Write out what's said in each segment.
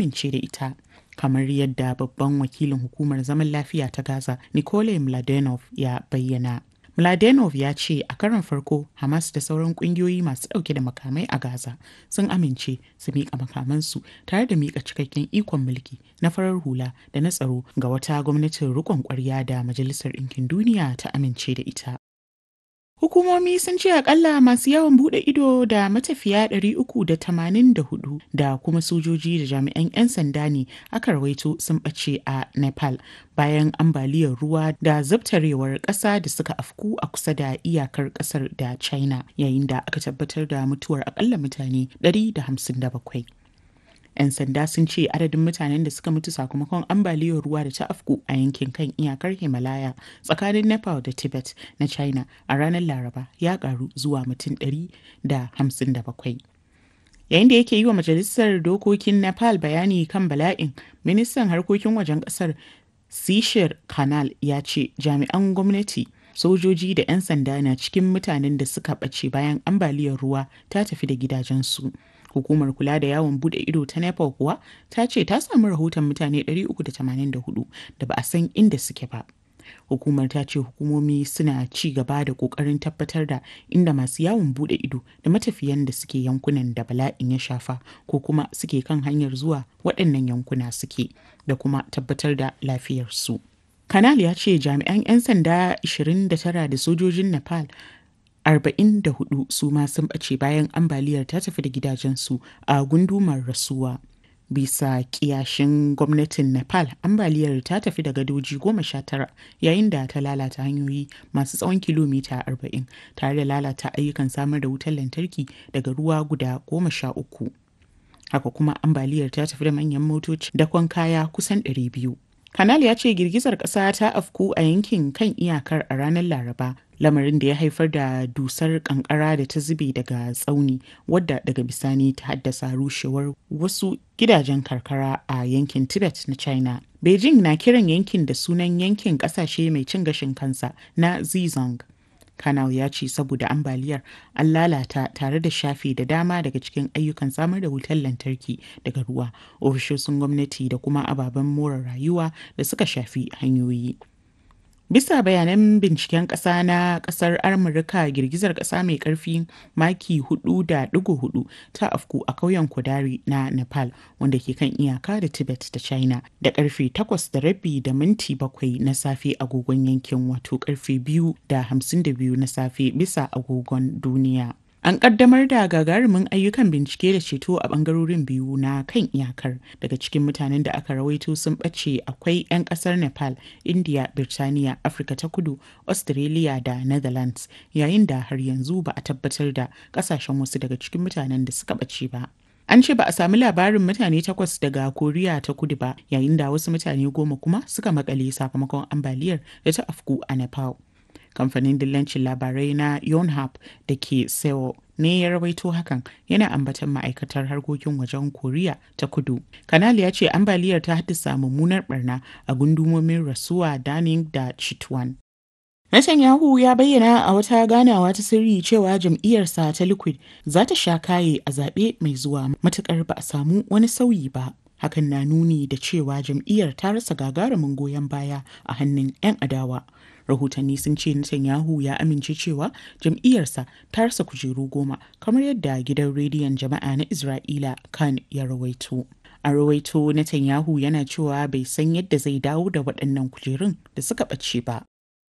amince da ita. kamar yadda babban wakilin hukumar zaman lafiya ta Gaza, Nikolai Mladenov ya bayyana. Mladenov ya ce a karon farko Hamas da sauran kungiyoyi masu dauke da makamai a Gaza sun amince su miƙa makamansu tare da miƙa cikakken ikon mulki na farar hula da na tsaro ga wata gwamnatin riƙon ƙwarya da Majalisar Ɗinkin Duniya ta amince da ita. Hukumomi sun ce akalla masu yawon bude ido da matafiya 384 da kuma sojoji da jami'an 'yan sanda ne aka rawaito sun ɓace a Nepal bayan ambaliyar ruwa da zabtarewar ƙasa da suka afku a kusa da iyakar ƙasar da China yayin da aka tabbatar da mutuwar akalla mutane 157. 'yan sanda sun ce adadin mutanen da suka mutu sakamakon ambaliyar ruwa da ta afku a yankin kan iyakar himalaya tsakanin nepal da tibet na china a ranar laraba ya karu zuwa mutum 157 yayin da yake yi wa majalisar dokokin nepal bayani kan bala'in ministan harkokin wajen kasar sishir kanal ya ce jami'an gwamnati sojoji da 'yan sanda na cikin mutanen da suka ɓace bayan ambaliyar ruwa ta tafi da gidajensu hukumar kula da yawon bude ido ta nepal kuwa ta ce ta samu rahoton mutane 384 da ba a san inda suke ba hukumar ta ce hukumomi suna ci gaba da kokarin tabbatar da inda masu yawon bude ido da matafiyan da suke yankunan da bala'in ya shafa ko kuma suke kan hanyar zuwa waɗannan yankuna suke da kuma tabbatar da lafiyarsu kanal ya ce jami'an 'yan sanda 29 da sojojin nepal 44 su ma sun ɓace bayan ambaliyar ta tafi da gidajensu a gundumar rasuwa. Bisa kiyashin gwamnatin Nepal, ambaliyar ta tafi da gadoji goma sha tara yayin da ta lalata hanyoyi masu tsawon kilomita 40 tare da lalata ayyukan samar da wutar lantarki daga ruwa guda goma sha uku. Haka kuma ambaliyar ta tafi da manyan motoci dakon kaya kusan 200. Kanal ya ce girgizar ƙasa ta afku a yankin kan iyakar a ranar Laraba, lamarin da ya haifar da dusar kankara da ta zube daga tsauni wadda daga bisani ta haddasa rushewar wasu gidajen karkara a yankin Tibet na China. Beijing na kiran yankin da sunan yankin ƙasashe mai cin gashin kansa na Zhejiang. Kanal ya ce saboda ambaliyar an lalata tare da shafe da dama daga cikin ayyukan samar da wutar lantarki daga ruwa, ofishoshin gwamnati da kuma ababen more rayuwa da suka shafi hanyoyi. Bisa bayanan binciken ƙasa na ƙasar Amurka girgizar ƙasa mai ƙarfi maki 4.4 ta afku a ƙauyen Kodari na Nepal wanda ke kan iyaka da Tibet da China da ƙarfe 8 da rabi da minti 7 na safe agogon yankin wato ƙarfe 2 da 52 na safe bisa agogon duniya. An kaddamar da gagarumin ayyukan bincike da ceto a bangarorin biyu na kan iyakar daga cikin mutanen da aka rawaito sun ɓace akwai 'yan ƙasar Nepal, India, Birtaniya, Afirka ta kudu, Australia da Netherlands yayin da har yanzu ba a tabbatar da ƙasashen wasu daga cikin mutanen da suka ɓace ba. An ce ba a sami labarin mutane takwas daga Koriya ta kudu ba yayin da wasu mutane goma kuma suka makale sakamakon ambaliyar da ta afku a Nepal. kamfanin dillancin labarai na yonhap da ke seoul ne ya rawaito hakan yana ambatan ma'aikatar harkokin wajen koriya ta kudu kanal ya ce ambaliyar ta haddasa mummunar barna a gundumomin rasuwa daning da chitwan Netanyahu ya bayyana a wata ganawa ta sirri cewa jam'iyyarsa ta Liquid za ta sha kaye a zaɓe mai zuwa matukar ba a samu wani sauyi ba. Hakan na nuni da cewa jam'iyyar ta rasa gagarumin goyon baya a hannun 'yan adawa. rahotanni sun ce Netanyahu ya amince cewa jam'iyyarsa ta rasa kujeru goma kamar yadda gidan rediyon jama'a na Isra'ila kan ya rawaito. A rawaito Netanyahu yana cewa bai san yadda zai dawo da waɗannan kujerun da suka ɓace ba.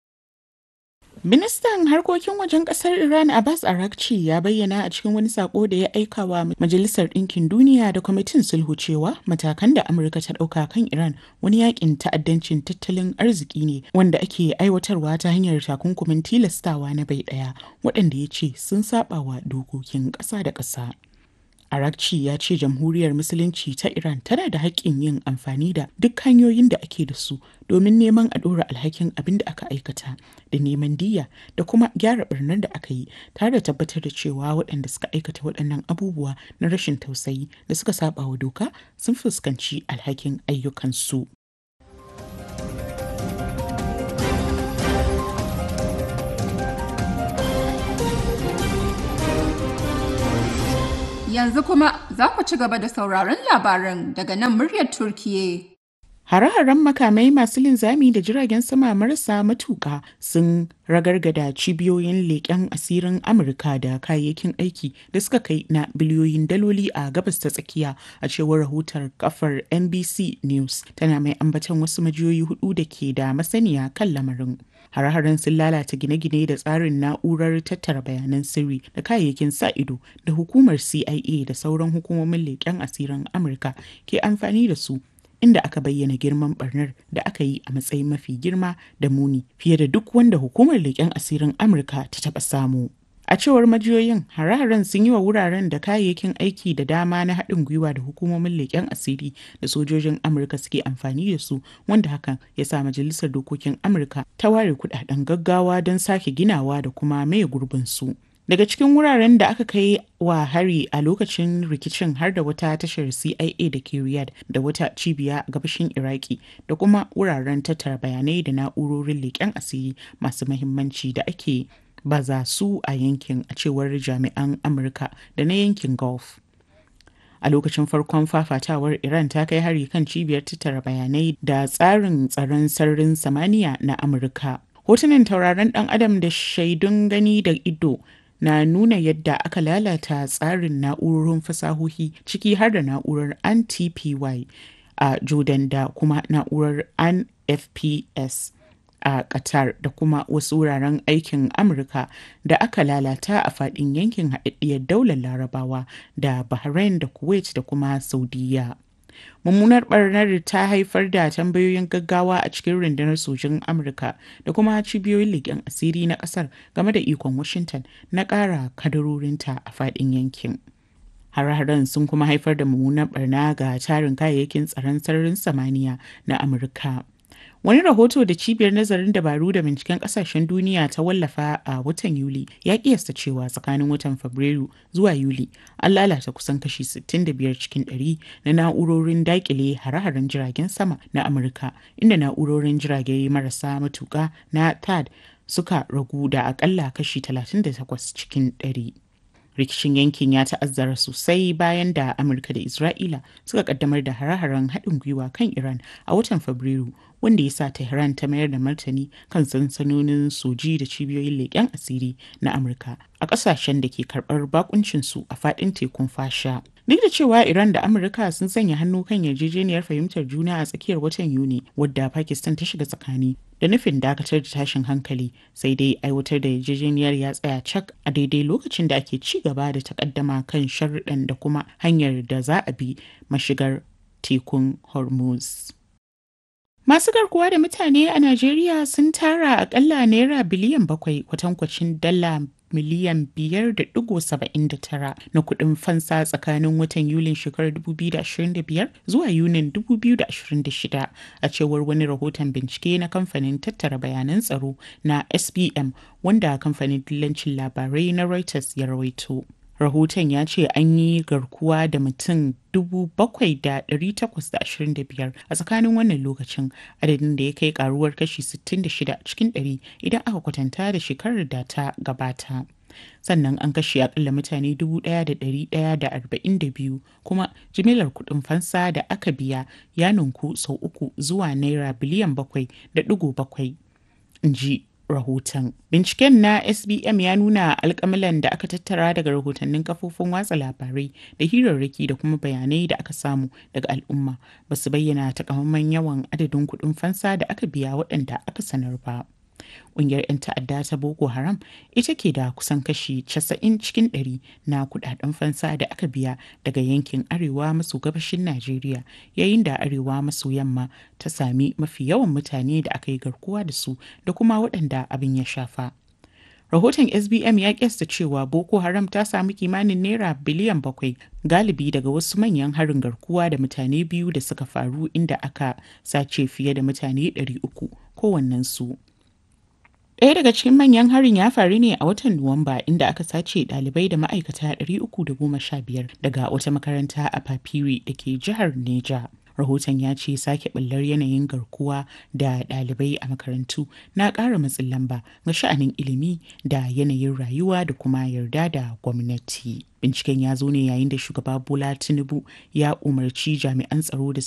Ministan harkokin wajen kasar Iran Abbas Arakci ya bayyana a cikin wani sako da ya aika wa Majalisar Ɗinkin Duniya da Kwamitin Sulhu cewa matakan da Amurka ta ɗauka kan Iran wani yakin ta'addancin tattalin arziki ne wanda ake aiwatarwa ta hanyar takunkumin tilastawa na bai ɗaya waɗanda ya ce sun saba wa dokokin ƙasa da ƙasa. Arakci ya ce jamhuriyar musulunci ta Iran tana da haƙƙin yin amfani da duk hanyoyin da ake da su domin neman a ɗora alhakin abin da aka aikata da neman diya da kuma gyara ɓarnar da aka yi tare da tabbatar da cewa waɗanda suka aikata waɗannan abubuwa na rashin tausayi da suka saba wa doka sun fuskanci alhakin ayyukansu. Yanzu kuma za ku ci gaba da sauraron labaran daga nan muryar Turkiye. Hare-haren makamai masu linzami da jiragen sama marasa matuƙa sun ragargada cibiyoyin leƙen asirin Amurka da kayayyakin aiki da suka kai na biliyoyin daloli a gabas ta tsakiya a cewar rahoton kafar NBC News tana mai ambaton wasu majiyoyi hudu da ke da masaniya kan lamarin. Hare-haren sun lalata gine-gine da tsarin na'urar tattara bayanan sirri da kayayyakin sa ido da hukumar CIA da sauran hukumomin leƙen asirin Amurka ke amfani da su inda aka bayyana girman barnar da aka yi a matsayin mafi girma da muni fiye da duk wanda hukumar leƙen asirin amurka ta taɓa samu a cewar majiyoyin hare-haren sun yi wa wuraren da kayayyakin aiki da dama na haɗin gwiwa da hukumomin leƙen asiri da sojojin amurka suke amfani da su wanda hakan ya sa majalisar dokokin amurka ta ware kuɗaɗen gaggawa don sake ginawa da kuma maye gurbin su daga cikin wuraren da aka kai wa hari a lokacin rikicin har da wata tashar cia da ke riyadh da wata cibiya a gabashin iraki da kuma wuraren tattara bayanai da na'urorin leƙen asiri masu mahimmanci da ake baza su a yankin a cewar jami'an amurka da na yankin gulf a lokacin farkon fafatawar iran ta kai hari kan cibiyar tattara bayanai da tsarin tsaron sararin samaniya na amurka hotunan tauraron dan adam da shaidun gani da ido na nuna yadda aka lalata tsarin na'urorin fasahohi ciki har da na'urar anti-py a jordan da kuma na'urar nfps a qatar da kuma wasu wuraren aikin amurka da aka lalata a fadin yankin haɗaɗɗiyar daular larabawa da bahrain da kuwait da kuma saudiya mummunar barnar ta haifar da tambayoyin gaggawa a cikin rundunar sojin amurka da kuma cibiyoyin leƙen asiri na ƙasar game da ikon washington na ƙara kadarorinta a faɗin yankin hare-haren sun kuma haifar da mummunar barna ga tarin kayayyakin tsaron sararin samaniya na amurka Wani rahoto da cibiyar nazarin dabaru da binciken kasashen duniya ta wallafa a watan Yuli ya kiyasta cewa tsakanin watan Fabrairu zuwa Yuli an lalata kusan kashi 65 cikin 100 na na'urorin dakile hare-haren jiragen sama na Amurka inda na'urorin jirage marasa matuka na THAAD suka ragu da akalla kashi 38 cikin 100. rikicin yankin ya ta'azzara sosai bayan da amurka da isra'ila suka kaddamar da hare-haren haɗin gwiwa kan iran a watan fabrairu wanda ya sa tehran ta mayar da martani kan sansanonin soji da cibiyoyin leƙen asiri na amurka a ƙasashen da ke karɓar bakuncinsu a faɗin tekun fasha duk da cewa iran da amurka sun sanya hannu kan yarjejeniyar fahimtar juna a tsakiyar watan yuni wadda pakistan ta shiga tsakani da nufin dakatar da tashin hankali sai dai aiwatar da yarjejeniyar ya tsaya cak a daidai lokacin da ake ci gaba da takaddama kan sharuɗan da kuma hanyar da za a bi mashigar tekun hormuz Masu garkuwa da mutane a Najeriya sun tara akalla naira biliyan bakwai kwatankwacin dala miliyan biyar da digo saba'in da tara na kuɗin fansa tsakanin watan Yulin shekarar 2025 zuwa Yunin 2026 a cewar wani rahoton bincike na kamfanin tattara bayanan tsaro na SBM wanda kamfanin dillancin labarai na Reuters ya rawaito. rahoton ya ce an yi garkuwa da mutum 7,825 a tsakanin wannan lokacin adadin da ya kai karuwar kashi 66 cikin 100 idan aka kwatanta da shekarar da ta gabata sannan an kashe akalla mutane 1,142 kuma jimilar kudin fansa da aka biya ya ninku sau uku zuwa naira biliyan 7.7 in ji rahoton. Binciken na SBM ya nuna alkamilan da aka tattara daga rahotannin kafofin watsa labarai da hirarraki da kuma bayanai da aka samu daga al'umma ba su bayyana takamaiman yawan adadin kuɗin fansa da aka biya waɗanda aka sanar ba. Ƙungiyar 'yan ta'adda ta Boko Haram ita ke da kusan kashi 90 cikin 100 na kudaden fansa da aka biya daga yankin arewa maso gabashin Najeriya yayin da arewa maso yamma ta sami mafi yawan mutane da aka yi garkuwa da su da kuma waɗanda abin ya shafa. Rahoton SBM ya kyasta cewa Boko Haram ta samu kimanin naira biliyan bakwai galibi daga wasu manyan harin garkuwa da mutane biyu da suka faru inda aka sace fiye da mutane 300 kowannensu. Ɗaya daga cikin manyan harin ya faru ne a watan Nuwamba inda aka sace ɗalibai da ma'aikata 315 daga wata makaranta a Papiri da ke jihar Neja. Rahoton ya ce sake ɓullar yanayin garkuwa da ɗalibai a makarantu na ƙara matsin lamba ga sha'anin ilimi da yanayin rayuwa da kuma yarda da gwamnati. Binciken ya zo ne yayin da shugaba Bola Tinubu ya umarci jami'an tsaro da